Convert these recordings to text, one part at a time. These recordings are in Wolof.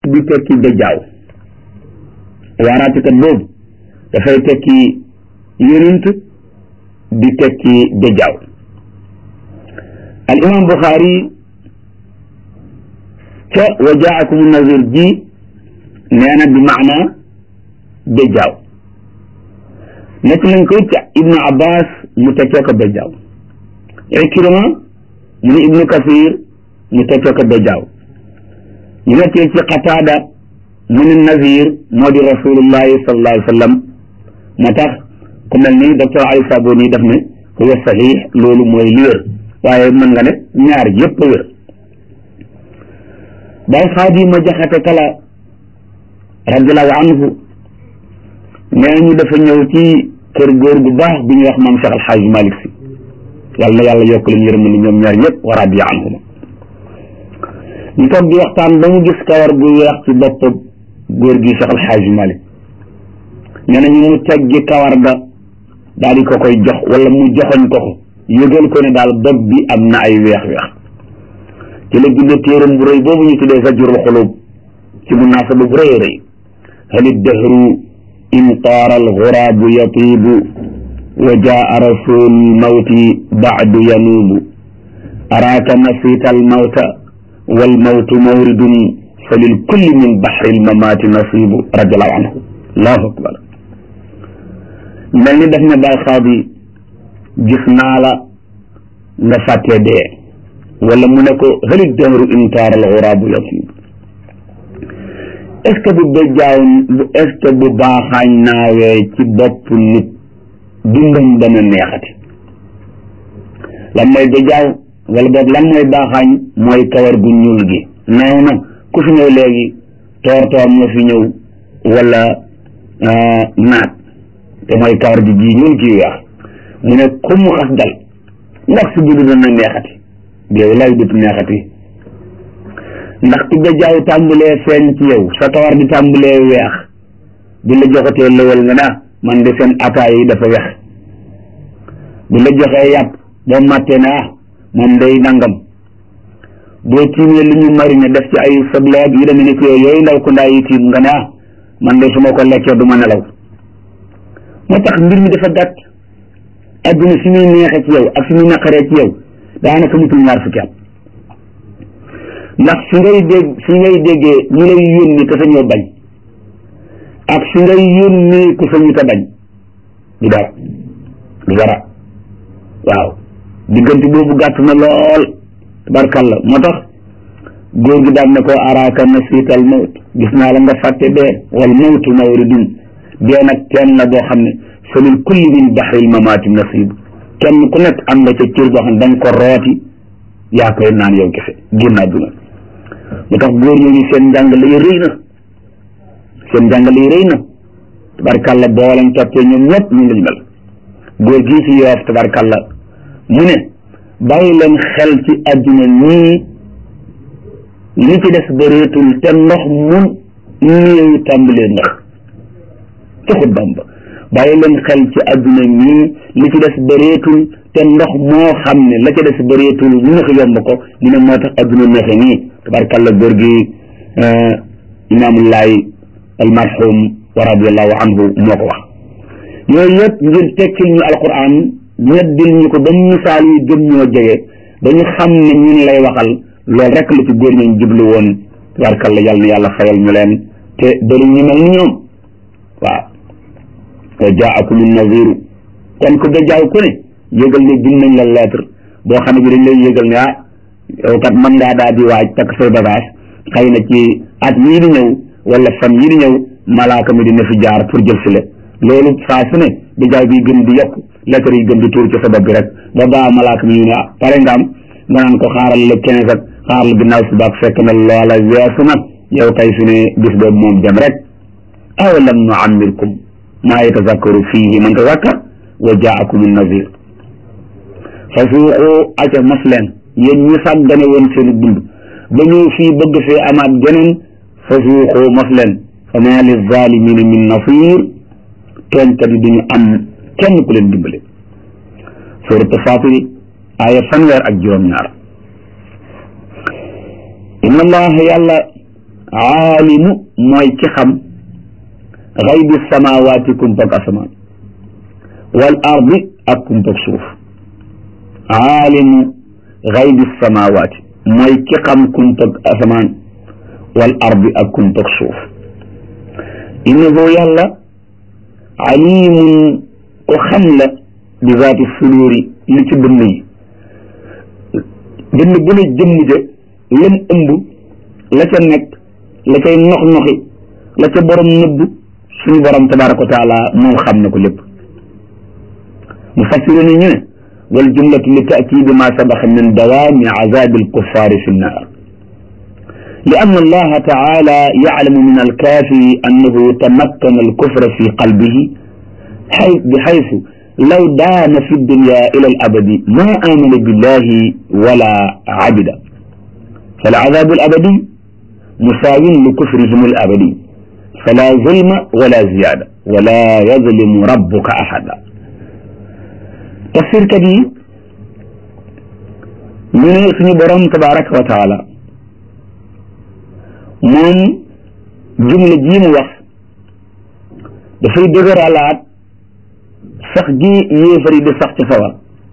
di tekki dajjaaw waaraatekat boobu dafay tekki yonent di tekki dajjaaw al imam Buxaari ca wa jaakum nazir ji nee na bi maana dajjaaw nekk nañ ko ca ibnu abbas mu tekkee ko dajjaaw ikrima mu ne ibnu kasir mu tekkee ko dajjaaw ñu nekkee ci qataada mu ne nazir moo di rasulullahi sallallahu alayhi wa sallam moo tax ku mel ni docteur Ali Saboni daf ne huwa sahih loolu mooy li wér waaye mën nga ne ñaar yépp wér bay xaadima jaxate kala radiallahu anhu nee ñu dafa ñëw ci kër góor gu baax bi ñuy wax maam Cheikh Alxaaj Malik si yàlla na yàlla yokk leen yërëm ni ñoom ñaar ñëpp wa radiya anhuma ñu toog di waxtaan ba mu gis kawar gu weex ci bopp góor gi Cheikh Alxaaj Malik nee na ñu mu teggi kawar ga daal di ko koy jox wala mu joxoñ ko ko yëgal ko ne daal bopp bi am na ay weex-weex ci la bindee téeram bu rëy boobu ñu tuddee Zajrul Xulub ci munaasaba bu rëy rëy hali dahru in taara alxuraabu yatiibu wa jaa rasul mawti baadu yanuubu araaka nasiita almawta walmawtu mawridun fa lil kulli min baxri almamaati nasiibu radiallahu anhu allahu akbar mel ni daf ne bay xaadi gis naa la nga fàttee dee wala mu ne ko hali dahru in taara alxuraabu yatiibu est ce que bu bejjaaw est ce que bu baaxaañ naawee ci bopp nit dundam dana neexati lan mooy bejjaaw wala boog lan mooy baaxaañ mooy kawar gu ñuul gi naaw na ku fi ñëw léegi toor toor nga fi ñëw wala naat te mooy kawar gi ji ñuul gi weex mu ne ku mu xas dal ndax si gudd dana neexati déew lay dut neexati ndax ku bejjaaw tàmbalee feeñ ci yow sa kawar di tàmbalee weex bu la joxatee lëwal nga naa man de seen ataay yi dafa weex bu la joxee yàpp boo màttee ne ah moom day nangam boo tiimee lu ñu marine def ci ay sobleeg yu demee ni ko yooyu ndaw ku ndaa yi tiim nga ne ah man de su ma ko lekkee du ma nelaw moo tax mbir mi dafa gàtt adduna fi muy neexee ci yow ak fi muy naqaree ci yow daanaka mutul ñaar fukki at ndax fi ngay dégg fi ngay déggee ñu lay yónni te sañoo bañ ak fi ngay yónni ku sañu te bañ du dara du dara waaw diggante boobu gàtt na lool tabarkalla moo tax góor gi daan ne ko araaka nasiital mawt gis naa la nga fàtte dee wal mawtu mawridun dee nag kenn la boo xam ne fa lil kulli min baxril mamaati nasiib kenn ku nekk am nga ca cër boo xam ne da nga ko rooti yaa koy naan yow kese génn àdduna lu tax góor ñooñu seen njàngale yi rëy na seen njàngale yi rëy na tabarkalla boo leen toppee ñoom ñëpp ñu lañu mel góor gii fi yoof tabarkalla mu ne bàyyi leen xel ci àdduna nii li ci des bëreetul te ndox mun néew tàmbalee ndox taxut bamba bàyyi leen xel ci àdduna nii li ci des bëreetul te ndox moo xam ne la ca des bëreetul ñu ne ko yomb ko mu ne moo tax àdduna neexe nii tabarkalla góor gi imaamullahi almarhum wa radiallahu anhu moo ko wax yooyu yëpp ngir tekkil ñu alquran ñeddil ñu ko ba misaal yi gën ñoo jege ba ñu xam ne ñun lay waxal loolu rek la ci góor ñooñ jublu woon tabarkalla yàlla na yàlla fayal ñu leen te bëri ñu mel ni ñoom waaw wa jaakum naziru kon ku dajaaw ku ne yëgal ne bind nañ la lettre boo xam ne bi dañ lay yëgal ne ah yow kat mën ngaa daal di waaj takk say bagage xëy na ci at yii di ñëw wala fan yii di ñëw malaaka mi dina fi jaar pour jël si la loolu saa su ne dajaaw bi gën di yokk lettre yi gën di tuur ci sa bopp bi rek ba baa malaaka mi ñu ne ah pare nga am nga naan ko xaaral le quinze ak xaaral ginnaaw suba ak fekk na loola weesu na yow kay fi ne bis boobu moom dem rek awalam nu ammirkum maa yatazakkaru fiihi man tazakkar wa jaakum nazir fa suuqu aca mas leen yéen ñi sàggane woon seen dund ba ñëw fii bëgg fee amaat geneen fa suuqu mas leen fa maa li zalimina min nasir tooñkat yi duñu am kenn ku leen dimbale suuratu Faatir aaya fanweer ak juróom-ñaar inna allaha yàlla aalimu mooy ki xam xaybi samawaati kumpag asamaan wal ardi ak kumpag suuf aalimu xaybi samawaati mooy ki xam kumpag asamaan wal ardi ak kumpag suuf innahu yàlla alimun ko xam la bi zaati suduuri li ci dënn yi dënn bu ne jëmm ja lam ëmb la ca nekk la cay nox noxi la ca borom nëbb suñu borom tabaraka wa taala moom xam na ko lépp mu fassiru ni ñu ne wal jumlatu li taakidi ma sabaxa min dawaami azabi alkuffaari fi nnaar li ann allaha taala yaclamu min alkaafiri annahu tamakkana alkufra fi qalbihi بحيث لو دام في الدنيا إلى الأبد ما آمن بالله ولا عبد فالعذاب الأبدي مساو لكفرهم الأبدي فلا ظلم ولا زيادة ولا يظلم ربك أحدا تفسير كبير من اسم برم تبارك وتعالى من جملة جيم وقت dafay dëgëralaat sax gi yéefar yi di sax ci sawar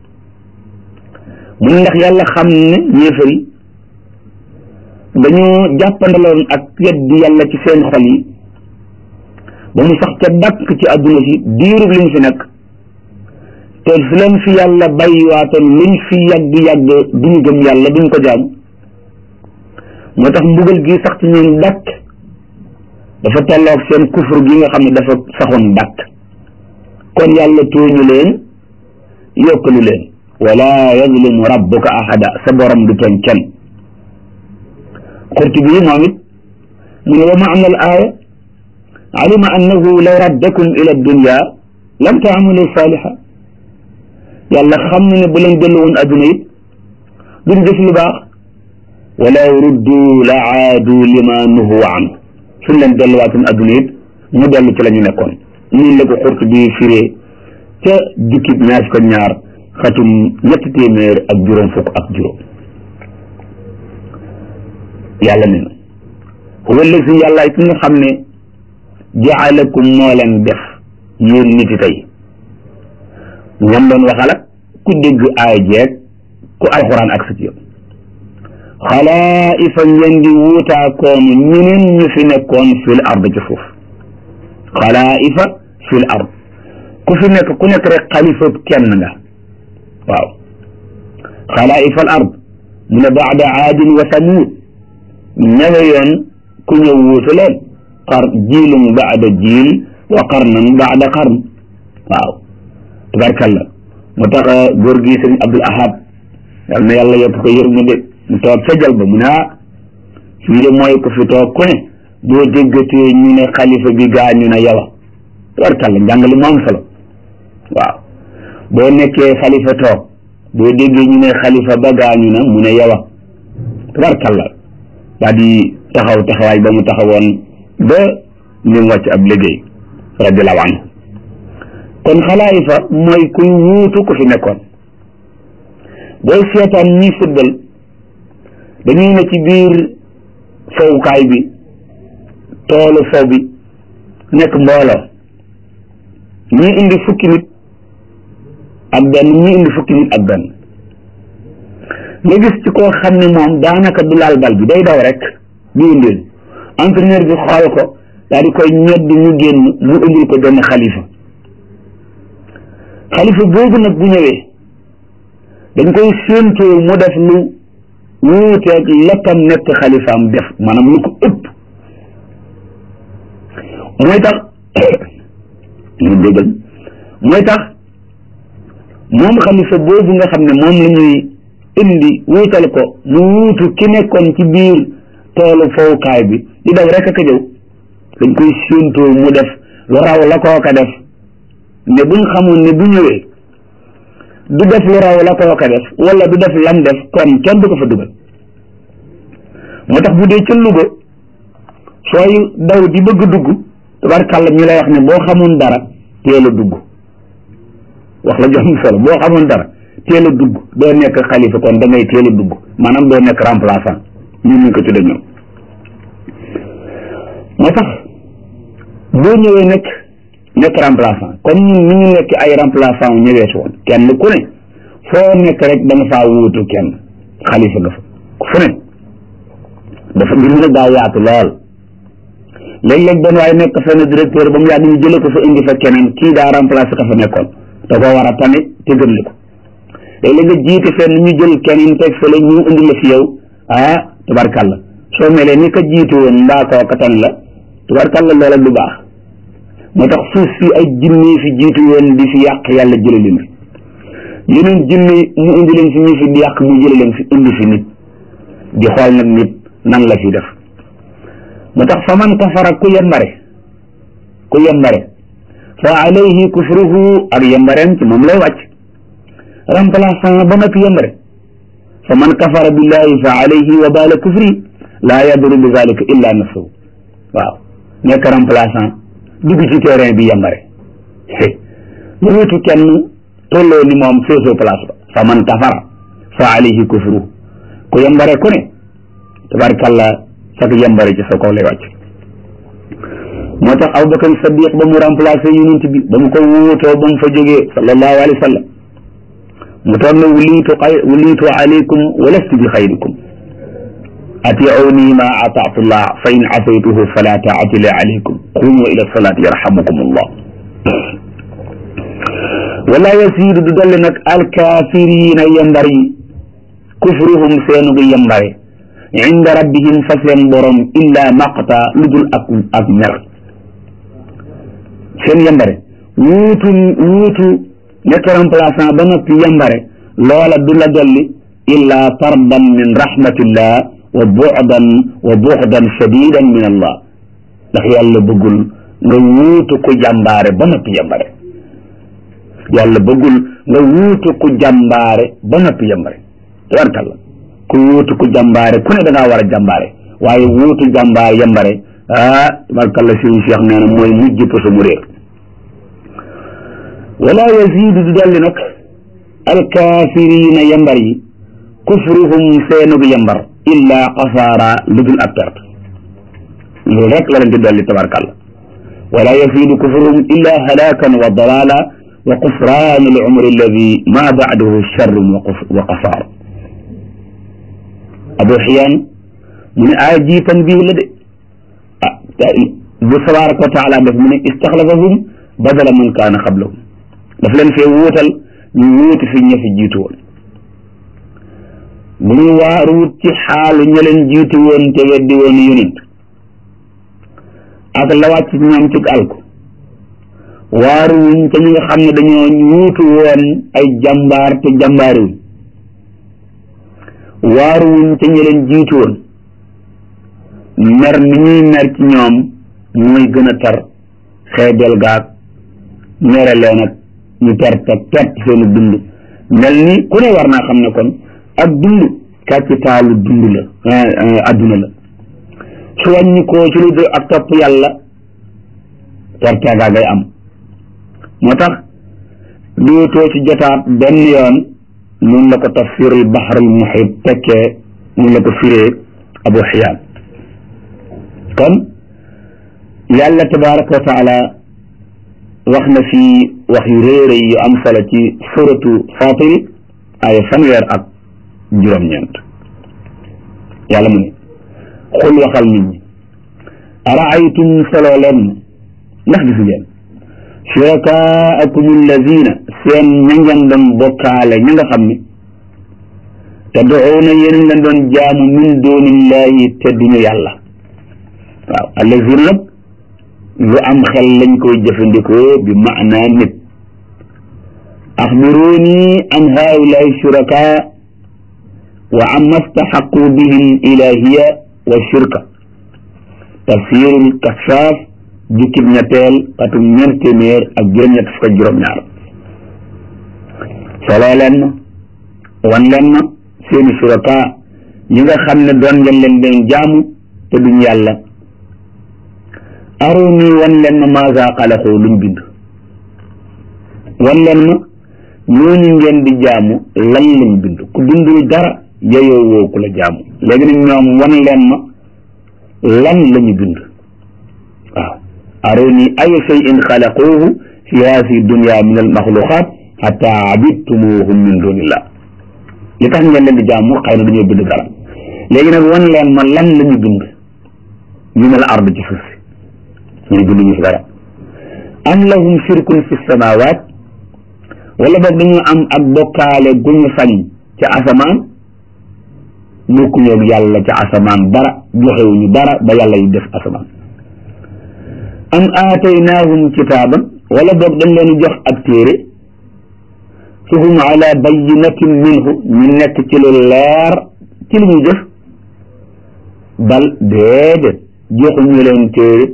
mu ndax yàlla xam ne yéefar yi dañoo jàppandaloon ak weddi yàlla ci seen xol yi ba mu sax ca dàkk ci àdduna si diirub liñ fi nekk te fi leen fi yàlla bàyyiwaatoon luñ fi yàgg-yàgg duñu gëm yàlla duñ ko jaam moo tax mbugal gi sax ci ñoom dàkk dafa tolloog seen kufur gi nga xam ne dafa saxoon dàkk kon yàlla tooñu leen yokkalu leen wala yazlimu rabbuka ahada sa borom du tooñ kenn Qurtubi moom it mu ne wa maana al aaya alima annahu law raddakum ila dunya lam taamalu saaliha yàlla xam na ne bu leen dellu woon adduna it duñ def lu baax walaw ruddu la aadu lima nuhu anhu suñ leen delluwaatoon adduna it mu dellu ci la ñu nekkoon nii la ko xurt bi firee ca jukkib ñaar ko ñaar xatum ñetti téeméer ak juróom fukk ak juróom yàlla ne na huwa allazi yàlla ki nga xam ne jaalakum moo leen def yéen nit yi tey ñam doon waxal ak ku dégg aay jeeg ku alxuraan ak sa ci yow xalaa'ifa ngeen di wuutaakoonu ñeneen ñu fi nekkoon fil ard ci suuf xalaa'ifa fil ard ku fi nekk ku nekk rek xalifa kenn nga waaw xalaa'ifa al ard mu ne baada aadin wa samuud ñawe yoon ku ñëw wuutu leen xar jiilum baada jiil wa qarnan baada qarn waaw tabarkalla mu tax góor gi sëñ Abdul Ahad yal na yàlla yokk ko yërmande mu toog ca jal ba mu ne ah fii de mooy ko fi toog ku ne boo déggatee ñu ne xalifa bi gaañu na yow tabarkalla njàngale mu am solo waaw boo nekkee xalifa toog boo déggee ñu ne xalifa ba gaañu na mu ne yow tabarkalla daa di taxaw taxawaay ba mu taxawoon ba ni mu wàcc ab liggéey radiallahu anhu kon xalaayifa mooy kuy wuutu ku fi nekkoon booy seetaan ñi fuddal dañuy ne ci biir fowukaay bi toolu fow bi nekk mbooloo ñii indi fukki nit ak benn ñii indi fukki nit ak benn nga gis ci koo xam ne moom daanaka du laal bal bi day daw rek di indil entraîneur bi xool ko daal di koy ñedd ñu génn mu indil ko benn xalifa xalifa boobu nag bu ñëwee dañ koy séentoo mu def lu wuuteeg lekkam nekk xalifaam def maanaam lu ko ëpp mooy tax ñu déggal mooy tax moom xalifa boobu nga xam ne moom la ñuy indi wuutal ko mu wuutu ki nekkoon ci biir toolu fowukaay bi di daw rek ak a jëw dañ koy séentoo mu def lu raw la kooka def ne buñ xamoon ne bu ñëwee du def lu raw la kooka def wala du def lam def kon kenn du ko fa dugal moo tax bu dee ca Louga sooy daw di bëgg dugg tabarkàlla ñu lay wax ne boo xamoon dara teel a dugg wax la jox solo boo xamoon dara teel a dugg doo nekk xalifa kon da ngay teel a dugg maanaam doo nekk remplaçant ñun ñu ko tudde ñoom moo tax boo ñëwee nekk nekk remplaçant comme ñun ni ñu nekk ay remplaçant wu ñëwee si woon kenn ku ne foo nekk rek da nga faa wuutu kenn xalifa nga fa fu ne dafa mbir mi nag daa yaatu lool léeg-léeg benn waaye nekk fenn directeur ba mu yàgg ñu jële ko fa indi fa keneen kii daa remplacé ka fa nekkoon da koo war a tamit te gën li ko léeg-léeg nga jiite fenn ñu jël keneen teg fële ñu indi la fi yow ah tubarkàlla soo melee ni ka jiitu woon mbaa koo ka tan la tubarkàlla loola du baax moo tax suuf si ay jinne fi jiitu woon di fi yàq yàlla jële leen fi yeneen jinne mu indi leen fi ñu fi di yàq mu jële leen fi indi fi nit di xool nag nit nan la fi def moo tax fa man kafara ku yembare ku yembare fa alayhi kufruhu ak yembareem ci moom lay wàcc remplaçant ba noppi yembare fa man kafara billahi fa alayhi wa bala kufri laa yaduru bi zalika illa nafsuhu waaw nekk remplaçant dugg ci terrain bi yembare lu wutu kenn tolloo ni moom feesoo place ba fa man kafara fa alayhi kufruhu ku yembare ku ne tabarkalla sak yembare ci sa kaw lay wàcc moo tax Abubakar Sadiq ba mu remplacé yonent bi ba mu ko wuutoo ba mu fa jógee sallallahu alayhi wa sallam mu toon ne wuliitu xay wuliitu alaykum wa lastu bi xayrikum atiuni ma ataatu llah fa in asaytuhu fala taati li alaykum qumu ila salaati yarhamukum allah wala yasiidu du dolli nag alkaafirina yembar yi kufruhum seenu gu yembare inda rabbihim fa seen borom illa maqta lu dul ak ak mer seen yembare wuutu wuutu nekk remplaçant ba noppi yembare loola du la dolli illa tardan min rahmatillah wa bu'dan wa bu'dan shadidan min allah ndax yàlla bëggul nga wuutu ku jàmbaare ba noppi yembare yàlla bëggul nga wuutu ku jàmbaare ba noppi yembare tabarkalla ku wuutu ku jàmbaare ku ne da ngaa war a jàmbaare waaye wuutu jàmbaar yembare ah tabarkalla sëriñ Cheikh nee na mooy mujj poso mu réer wala yazidu du dolli nag alkaafirina yambar yi kufruhum seenug yambar illa xasaara lu dul ab perte loolu rek la leen di dolli tabarkalla wala yazidu kufruhum illa halakan wa dalala wa qufran al umri alladi ma ba'dahu sharrun wa qasaar abu xiyaan mu ne aaya ji tanbiih la de ah bu tabaraka wa taala def mu ne istaxlafahum badala man kaana qablahum daf leen fee wuutal ñu wuuti fi ña fi jiitu woon bu ñu waaruwut ci xaalu ña leen jiitu woon te weddi woon yonent ak la wàcc ñoom ci alku waaruwuñ ca ñi nga xam ne dañoo wuutu woon ay jàmbaar te jàmbaariwuñ waaruwuñ ca ña leen jiitu woon mer ni ñuy mer ci ñoom mooy gën a tar xeebel gaag mere leen ak ñu perte perte seenu dund mel ni ku ne war naa xam ne kon ak dund capitalu dund la adduna la su wàññi ko ci lu dul ak topp yàlla perte gaa ngay am moo tax dootoo ci jotaat benn yoon mun la ko tafsirul bahrul muhit tekkee mun la ko firee abu xiyaan kon yàlla tabaraka wa taala wax na fi wax yu réere yu am solo ci suratu fatiri ay fanweer ak juróom-ñeent yàlla mu ne xul waxal nit ñi araaytum solo leen ndax gisu ngeen shurakaakum allazina seen ña ngeen doon bokkaale ña nga xam ne tad'uuna yéen leen doon jaamu min dunillahi te duñu yàlla waaw allazina nag lu am xel lañ koy jëfandikoo bi maanaa nit axbiruni an haulaai shuraka wa amma staxaqu bihim ilahiya wa shirka tafsirul kashaaf jukkib ñetteel atum ñeent téeméer ak juróom-ñett fukk ak juróom-ñaar soloo leen ma wan leen ma seeni shuraka yi nga xam ne doon ngeen leen den jaamu te duñ yàlla aruni wan leen ma maasa xalaxoo luñ bind wan leen ma ñooñu ngeen di jaamu lan lañ bind ku bindul dara yeyoo woo ku la jaamu léegi nag ñoom wan leen ma lan lañu bind aruni ay shay'in xalaquuhu fi haadihi dunya min al maxluqaat xata abidtumuhum min dunillah li tax ngeen leen di jaamu xëy na dañoo bind dara léegi nag wan leen ma lan la ñu bind ñu ne la ard ci suuf si ñu bind ñu fi dara am lahum shirkun fi samawaat wala boog dañu am ak bokkaale gu ñu sañ ca asamaan bokkuñu ak yàlla ca asamaan dara joxewuñu dara ba yàlla yi def asamaan am aataynaahum kitaaban wala boog dañ leen jox ak téere fa hum ala bayinatin minhu ñu nekk ci lu leer ci li ñu jëf bal déedéet joxuñu leen téere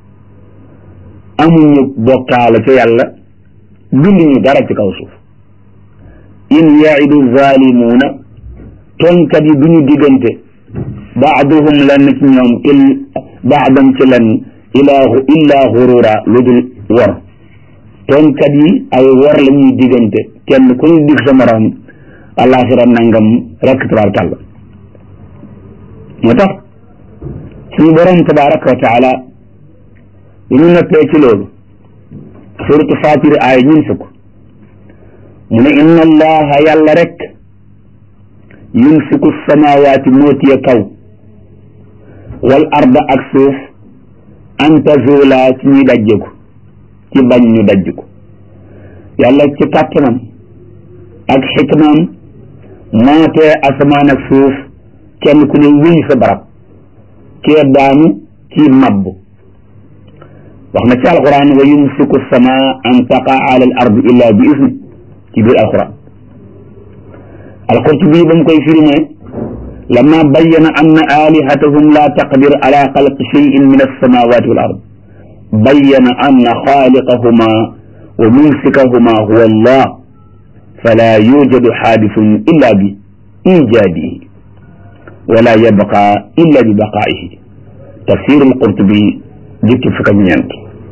amuñu bokkaale ca yàlla binduñu dara ci kaw suuf in yaidu zalimuuna tonkat yi duñu diggante baaduhum lenn ci ñoom il baadam ci lenn ilaa illaa xurura lu dul wor tonkat yi ay wor la ñuy diggante kenn ku ñu dig sa morom alaxira nangam rekk tabaarkàlla moo tax suñu borom tabaraka wa taala bi ñu noppee ci loolu suratu fatir aaya ñun fukk mu ne inna allaha yàlla rek yumsiku samawaati mootiye kaw wal arda ak suuf an tazula ci ñuy dajjeku ci bañ ñu dajj ko yàlla ci kàttanam ak xikmaam mootee asamaan ak suuf kenn ku ne wéy sa barab kee daanu kii mabb wax na ci alquran wa yumsiku sama an taqa ala al ard illa bi isni ci biir alquran alqurtubi ba mu koy firi ne lama bayyana anna alihatahum la taqdir ala xalqi cheyin min alsamawati wal ard bayyana anna xaaliqahuma wa mumsikahuma huwa allah fala yujadu xaadisun illa bi ijaadihi wala yabqa illa bi baqaihi tafsir alqurtubi jukki fukk ak ñeent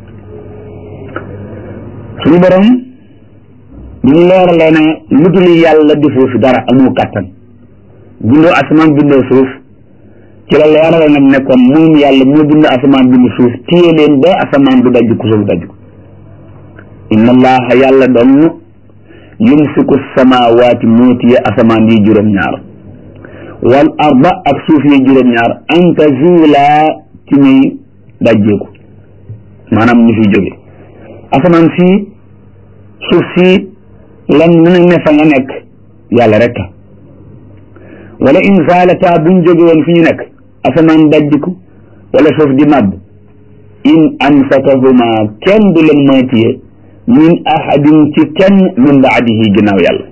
suñu borom bi ñu leeralee ne lu dul yàlla defoo fi dara amoo kàttan bindoo asamaan bindoo suuf ci la leerale nag ne kon moom yàlla moo bind asamaan bind suuf téye leen ba asamaan du dajj ku suuf dajj ko inna allaha yàlla doon yumsiku samawaati moo téye asamaan yi juróom-ñaar wal arda ak suuf yi juróom-ñaar an tazula ci ñuy dajjeeku maanaam ñu fi jóge asamaan fii suuf si lan lu ne ne fa nga nekk yàlla rek wala in zaalata buñ jóge woon fi ñu nekk asamaan dajjiku wala suuf di màbb in amsakahuma kenn du leen moytiye min ahadin ci kenn min baadihi ginnaaw yàlla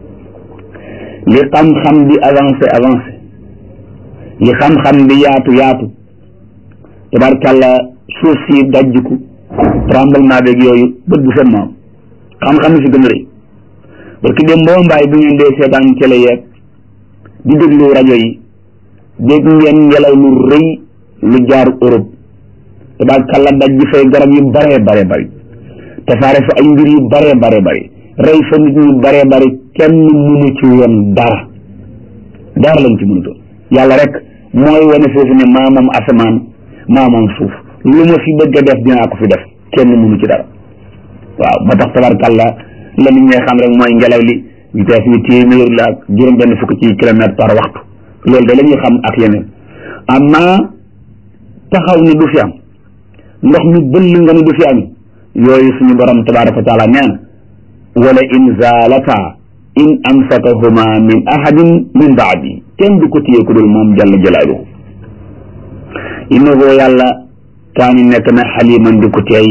li xam-xam di avancé avancé li xam-xam di yaatu yaatu tabarkàlla suuf si dajjiku tremblement beeg yooyu bët bu seen moom xam-xam si gën a rëy parce que dem boo mbaay bu ngeen dee seetaan télé yeeg di déglu rajo yi dégg ngeen ngelaw lu rëy lu jaar Europe tabarkàlla dajji fay garab yu bare bare bari tasaare fa ay mbir yu bare bare bari rey fa nit ñu bare bari kenn mënu ci woon dara dara lañ ci mënutoon yàlla rek mooy wane foofu ne maa moom asamaan maa moom suuf lu ma fi bëgg a def dinaa ko fi def kenn mënu ci dara waaw ba tax tabarkàlla la nit ñi xam rek mooy ngelaw li vitesse bi téeméer la ak juróom benn fukk ci kilomètre par waxtu loolu de la ñuy xam ak yeneen amma taxaw ni du fi am ndox mi bëll nga ni du fi am yooyu suñu borom tabaraka wa taala nee na wala in zaalata in amsakahuma min ahadin min baadi kenn du ko téye ku dul moom jalla jalaaluhu innahu yàlla kaani nekk na xaliman di ko teey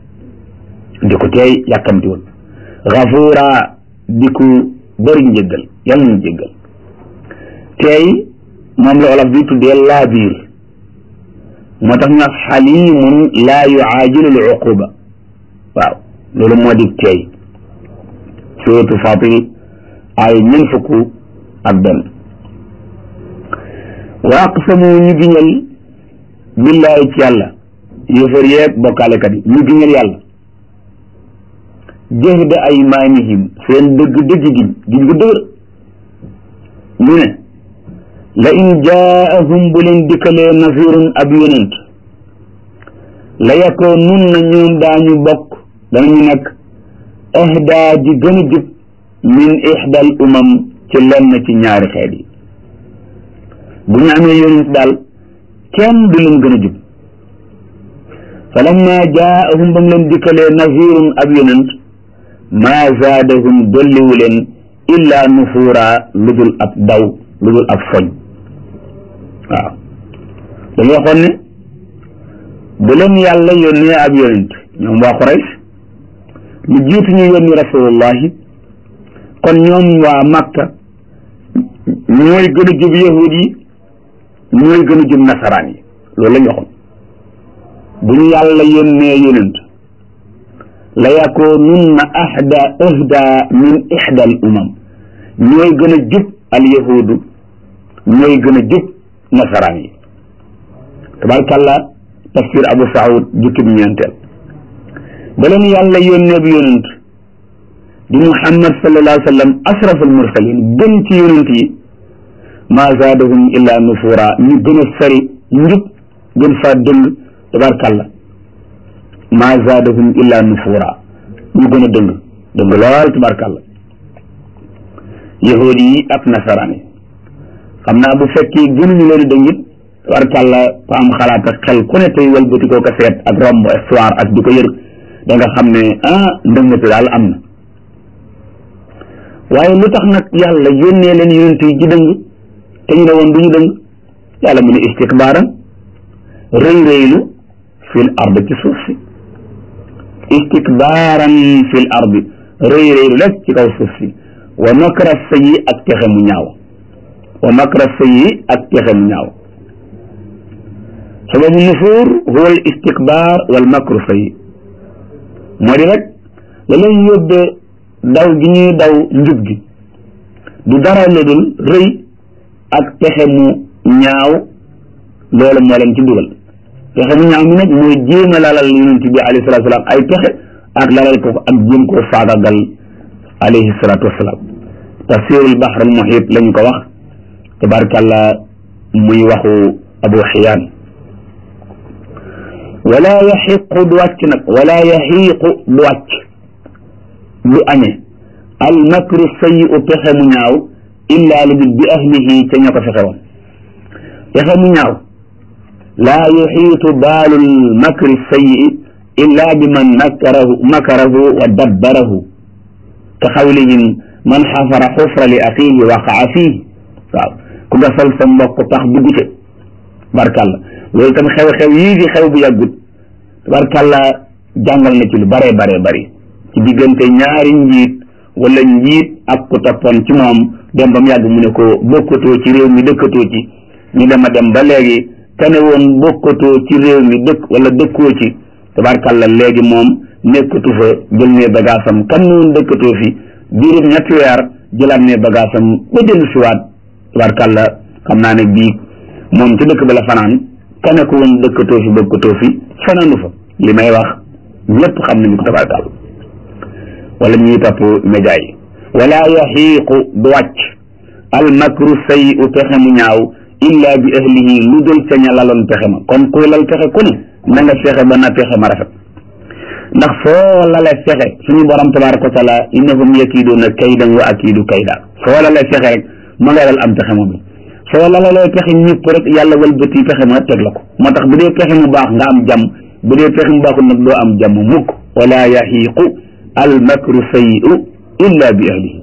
di ko teey yàkkamtiwul gafuura di ko bëri njëggal yàlla ñu jéggal teey moom la olof bi tuddee laa biir moo tax ñu wax xalimun laa yuaajilu l uquba waaw loolu moo di teey suratu Fatir ay ñeent fukk ak benn wa aqsamu ñu giñal billaahi ci yàlla yéefar yeeg bokkaalekat yi ñu giñal yàlla jahda aymaanihim seen dëgg dëgg giñ giñ gu dëgër ñu ne la in jaahum bu leen dikkalee nasirun ab yonent la yakoo nun na ñoom daañu bokk danañu nekk ahdaa ji gën a jub min ixdal umam ci lenn ci ñaari xeet yi bu ñu amee yonent daal kenn du leen gën a jub fa lamma jaahum ba mu leen dikkalee nazirun ab yonent maa zaadahum dolliwu leen illa nufuura lu dul ab daw lu dul ab foñ waaw dañu waxoon ne bu leen yàlla yónnee ab yonent ñoom waa Quraysh lu jiitu ñu yónni rasulullahi kon ñoom waa Makka ñooy gën a jub yahud yi ñooy gën a jub nasaraan yi loolu la ñu waxoon bu ñu yàlla yónnee yonent la yakoonunna ahda ahda min ihda al umam ñooy gën a jub al yahudu ñooy gën a jub nasaraan yi tabarkàlla tafsir abu saoud jukkib ñeenteel ba leen yàlla yónnee bi yonent di muhammad sallallahu alayhi wa sallam ashraf al mursalin gën ci yonent yi maa zaadahum illa nufura ñu gën a sari njub gën faa dëng tabarkàlla maa zaadahum illa nufura ñu gën a dëng dëng lool tabarkàlla yahudi yi ak nasaraan yi xam naa bu fekkee gënuñu leen dëng it tabarkàlla ko am xalaat ak xel ku ne tey walbati koo ko seet ak romb histoire ak di ko yër da nga xam ne ah ndëngate daal am na waaye lu tax nag yàlla yónnee leen yonent yi ji dëng te ñu ne woon du ñu dëng yàlla mu ne istikbaaran rëy rëylu fil ard ci suuf si istikbaaran fil ard rëy rëylu rek ci kaw suuf si wa makra sayyi ak texe mu ñaaw wa makra sayyi ak texe mu ñaaw sababu nufuur huwa al istikbaar wal makru sayyi moo di rek la leen yóbbee daw gi ñuy daw njub gi du dara lu dul rëy ak pexe mu ñaaw loolu moo leen ci dugal pexe mu ñaaw mi nag mooy jéem a lalal yonent bi alayhi salatu wasalaam ay pexe ak lalal ko ak jéem koo faagagal alayhi salatu wasalaam tafsirul bahr al muhit lañu ko wax tabarkàlla muy waxu abu xiyaan wala yaxiqu du wàcc nag wala yaxiiqu du wàcc du añe al makru sayyi'u pexe mu ñaaw illa lu dul bi ahlihi ca ña ko fexe woon pexe mu ñaaw laa yuxiitu baalul makri sayyi'i illa bi man makarahu makarahu wa dabbarahu ka xawlihim man xafara xufra li axiihi waqaa fiihi waaw ku gasal sa mbokk tax dugg ca barkàlla loolu tam xew-xew yii di xew bu yàggut barkàlla jàngal na ci lu bare bare bari ci diggante ñaari njiit wala njiit ak ku toppoon ci moom dem ba mu yàgg mu ne ko bokkatoo ci réew mi dëkkatoo ci ñu dem a dem ba léegi kane woon bokkatoo ci réew mi dëkk wala dëkkoo ci tabarkàlla léegi moom nekkatu fa jël ne bagaasam kan ne woon dëkkatoo fi diirub ñetti weer jëlaat ne bagaasam ba dellu siwaat tabarkàlla xam naa ne bii moom ci dëkk ba la fanaan kane ko woon dëkkatoo fi bokkatoo fi fanaanu fa li may wax ñëpp xam nañu ko tabarkàlla wala ñuy topp média yi wala yaxiiqu du wàcc al makru say u pexe mu ñaaw illa bi ahlihi lu dul ca ña laloon pexe ma kon ku lal pexe ku ne na nga fexe ba na pexe ma rafet ndax foo lale fexe suñu borom tabaraka wa taala innahum yakiiduuna kaydan wa akiidu kayda foo lale fexe rek ma nga lal am pexe moom soo lalalee pexe ñëpp rek yàlla walbati pexe ma teg la ko moo tax bu dee pexe mu baax nga am jàmm bu dee pexe mu baaxul nag doo am jàmm mukk wala yaxiiqu al makru sayyi'u illa bi ahlihi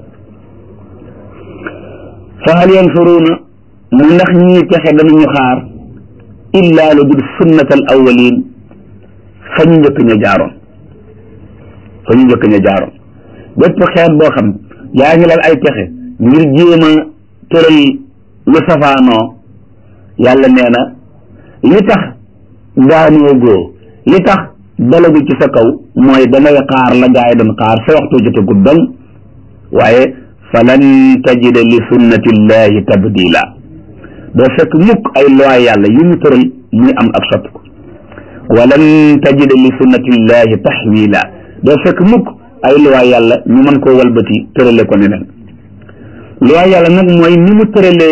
fa hal yansuruuna mu ndax ñii pexe danañu xaar illa lu dul sunnat al awwalin fa ñu njëkk ña jaaroon fa ñu njëkk ña jaaroon bépp xeet boo xam yaa ngi lal ay pexe ngir jéem a tëral lu safaanoo yàlla nee na li tax daanoo góo li tax dalagu ci sa kaw mooy dangay xaar la gaay doon xaar sa waxtu jotagut dong waaye falan tajida li sunnatillahi tabdila doo fekk mukk ay loi yàlla yu ñu tëral muy am ak sotti ko walan tajida li sunnatillahi taxwila doo fekk mukk ay loi yàlla ñu mën koo walbati tërale ko neneen loi yàlla nag mooy ni mu tëralee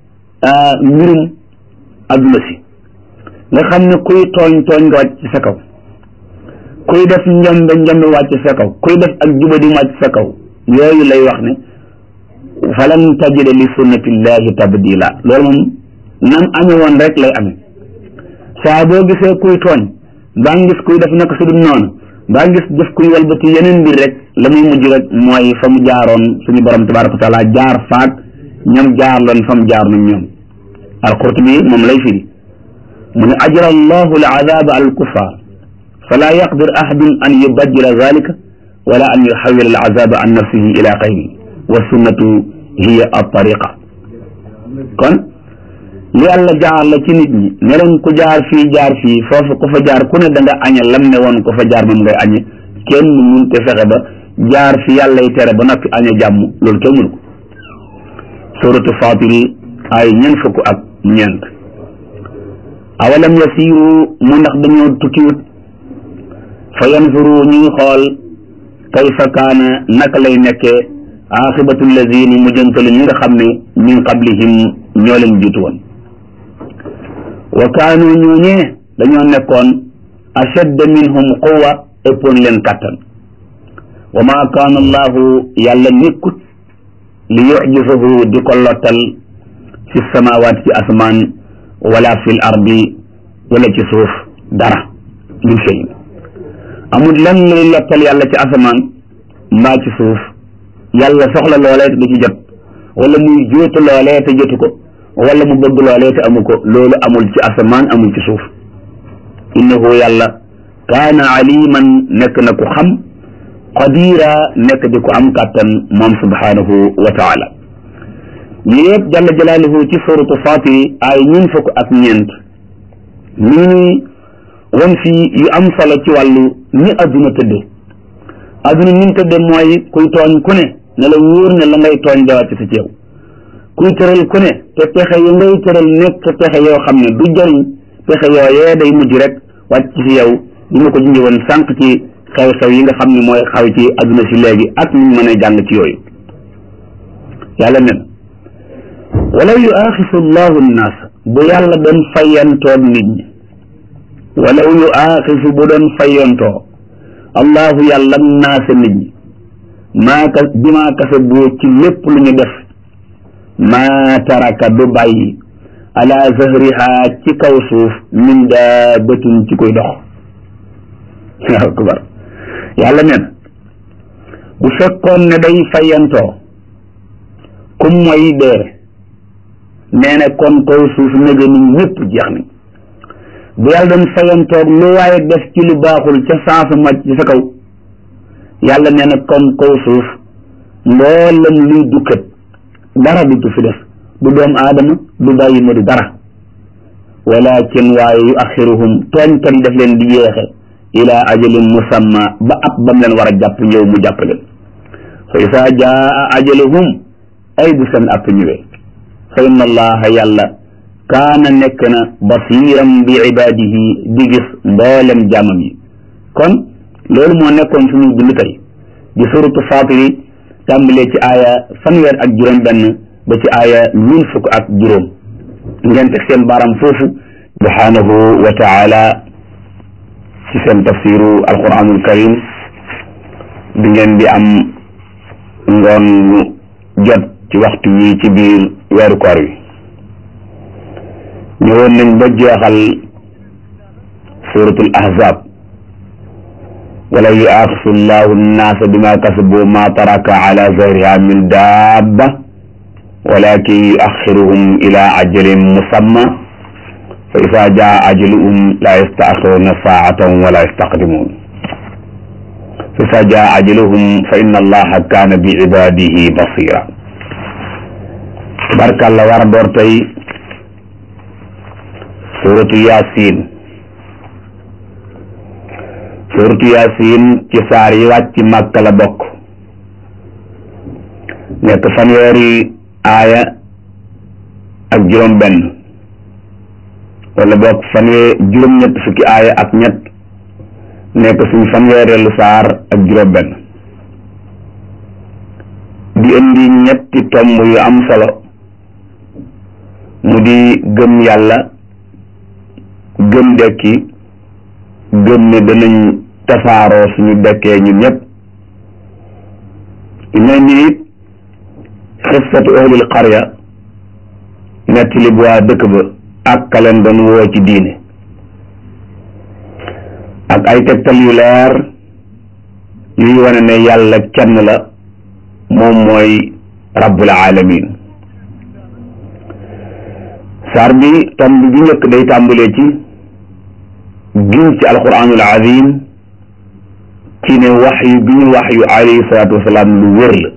mbirum adduna si nga xam ne kuy tooñ tooñ nga wàcc ci sa kaw kuy def njombe njombe wàcc sa kaw kuy def ak jubadi wàcc sa kaw yooyu lay wax ne falan tajida li sunnatillahi tabdila loolu moom nam ame woon rek lay ame saa boo gisee kuy tooñ baa ngis kuy def naka su dul noonu baa ngis def kuy walbati yeneen mbir rek la muy mujj rek mooy fa mu jaaroon suñu borom tabaraka wa taala jaar faak ñam jaar loon fa mu jaar nag ñoom alqurtubi moom lay firi mu ne ajra allahu al azaba al kuffar fala yaqdir ahadun an yubaddila zalika wala an yuxawil al azaba an nafsihi ila xayri wa sunnatu hiya al tariqa kon li yàlla jaar la ci nit ñi ne leen ku jaar fii jaar fii foofu ku fa jaar ku ne da nga añe lam ne woon ku fa jaar moom ngay añe kenn mun te fexe ba jaar fi yàlla yi tere ba noppi añe jàmm loolu kenn mënu ko suratu fatiri ay ñeent fukk ak ñeent awalam yasiru mu ndax dañoo tukkiwut fa yanzuru ñuy xool kayfa kaana naka lay nekkee aaxibatu lazina mujjantalu ñi nga xam ne min qablihim ñoo leen jiitu woon wa kaanu ñooñee dañoo nekkoon ashadda minhum quwa ëppoon leen kattan wa ma kaana allahu yàlla nekkut li yujisahu di ko lottal fi samawaat ci asmaan wala fi l ardi wala ci suuf dara min shay amul lan luy lottal yàlla ci asamaan mbaa ci suuf yàlla soxla loolee te du ci jot wala muy jóotu loolee te jotu ko wala mu bëgg loolee te amu ko loolu amul ci asamaan amul ci suuf innahu yàlla kaana aliman nekk na ku xam qadira nekk di ko am kàttan moom subhanahu wa taala lii yëpp jalla jalaaluhu ci suratu Faatiri ay ñun fukk ak ñeent mi ngi won fii yu am solo ci wàllu ni adduna tëdde adduna ni mu tëdde mooy kuy tooñ ku ne ne la wóor ne la ngay tooñ dawati sa ceew kuy tëral ku ne te pexe yi ngay tëral nekk pexe yoo xam ne du jariñ pexe yooyee day mujj rek wàcc ci yow li ma ko junjee woon sànq ci xew-xew yi nga xam ne mooy xaw ci adduna si léegi ak ñu mën a jàng ci yooyu yàlla nen walaw yu aaxisu llahu nnaas bu yàlla doon fayantoog nit ñi walaw yu aaxisu bu doon fayantoo allahu yàlla naasa nit ñi maa ka bi maa kasa boo ci lépp lu ñu def maa taraka du bàyyi ala zahriha ci kaw suuf min daabatin ci koy dox waaw akbar yàlla nee na bu fekkoon ne day fayantoo kum mooy dee nee na kon kaw suuf nege ni ñëpp jeex nañ bu yàlla doon fayantoog lu waaye def ci lu baaxul ca saasu màcc ci sa kaw yàlla nee na kon kaw suuf mboolam luy dukkat dara du fi def du doom aadama du bàyyi ma du dara walakin waaye yu axiruhum tooñkat yi daf leen di yeexe ila ajalin musamma ba ab bam leen war a jàpp ñëw mu jàpp leen fa isa jaa ajaluhum ay bu seen app ñëwee fa inna allaha yàlla kaana nekk na basiram bi ibadihi di gis mboolem jaamam yi kon loolu moo nekkoon suñu dund tey di suratu fatiri tàmbalee ci aaya fanweer ak juróom benn ba ci aaya ñun fukk ak juróom ngeen teg seen baaram foofu subhanahu wa taala ci seen tafsiru alquranul karim bi ngeen di am ngoon jot ci waxtu wi ci biir weeru koor wi ñëwoon nañ ba jeexal suratul ahzab walaw yuaxisu llahu nnaasa bima kasabu ma taraka ala zahriha min dabba walakin yuaxiruhum ila ajalin musamma fa isa jaa ajaluhum la yastaaxiruna saatan wala yastaqdimun fa isa jaa ajaluhum fa inna allaha kaana bi ibadihi basira barkalla war a door tey suratu yasin suratu yasin ci saar yi wàcc màkka la bokk nekk fanweeri aaya ak juróom benn wala bokk fanweer juróom ñett fukki aaya ak ñett nekk suñ fanweereelu saar ak juróom benn di indi ñetti tomb yu am solo mu di gëm yàlla gëm dekki gëm ne danañ tasaaroo suñu dekkee ñun ñëpp dina ni it xissatu ahlil qarya nettali bu waa dëkk ba ak ka leen doon woo ci diine ak ay tegtal yu leer yuy wane ne yàlla kenn la moom mooy rabbul alamin saar bi tomb bi njëkk day tàmbalee ci giñ ci alquranul azim ci ne wax yu bi ñu wax yu alayhi salaatu wasalaam lu wér la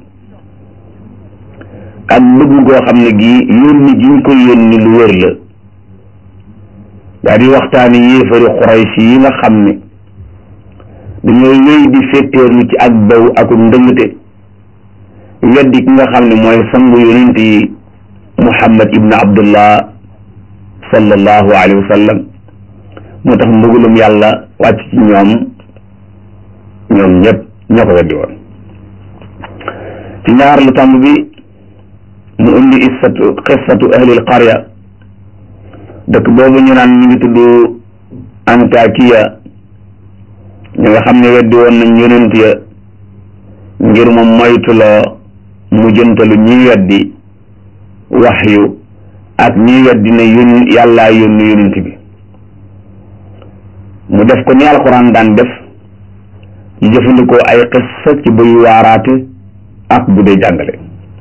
ak bëgg goo xam ne gii yónni gi ñu koy yónni lu wér la daa di waxtaani yéefari xuraysi yi nga xam ne dañoo wéy di féttéerlu ci ak baw ak ndëngte weddi ki nga xam ne mooy sangu yonent yi muhammad ibnu abdullah sallallahu alayhi wa sallam moo tax mbugulum yàlla wàcc ci ñoom ñoom ñëpp ñoo ko weddi woon ci ñaar lu tàmb bi mu indi issatu xissatu ahlil qarya dëkk boobu ñu naan ñu ngi tudd antakiya ñi nga xam ne weddi woon nañ yonent ya ngir mu moytuloo mu jëntalu ñiy weddi waxyu ak ñiy weddi ne yón yàllaa yónni yonent bi mu def ko ni alxuraan daan def ñu jëfandikoo ay xissa ci buy waaraate ak bu dee jàngale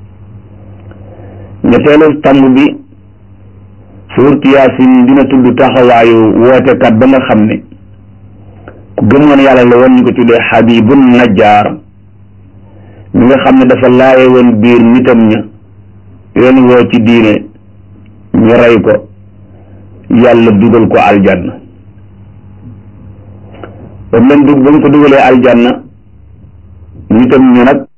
ñetteelu tàmb bi suurtu yaasin dina tudd taxawaayu wootekat ba nga xam ne ku gëmoon yàlla la woon ñu ko tuddee xabibun najjaar mi nga xam ne dafa laaye woon biir nitam ña leen woo ci diine ñu rey ko yàlla dugal ko aljanna ba mu leen dug ba mu ko dugalee aljanna nitam ñu nag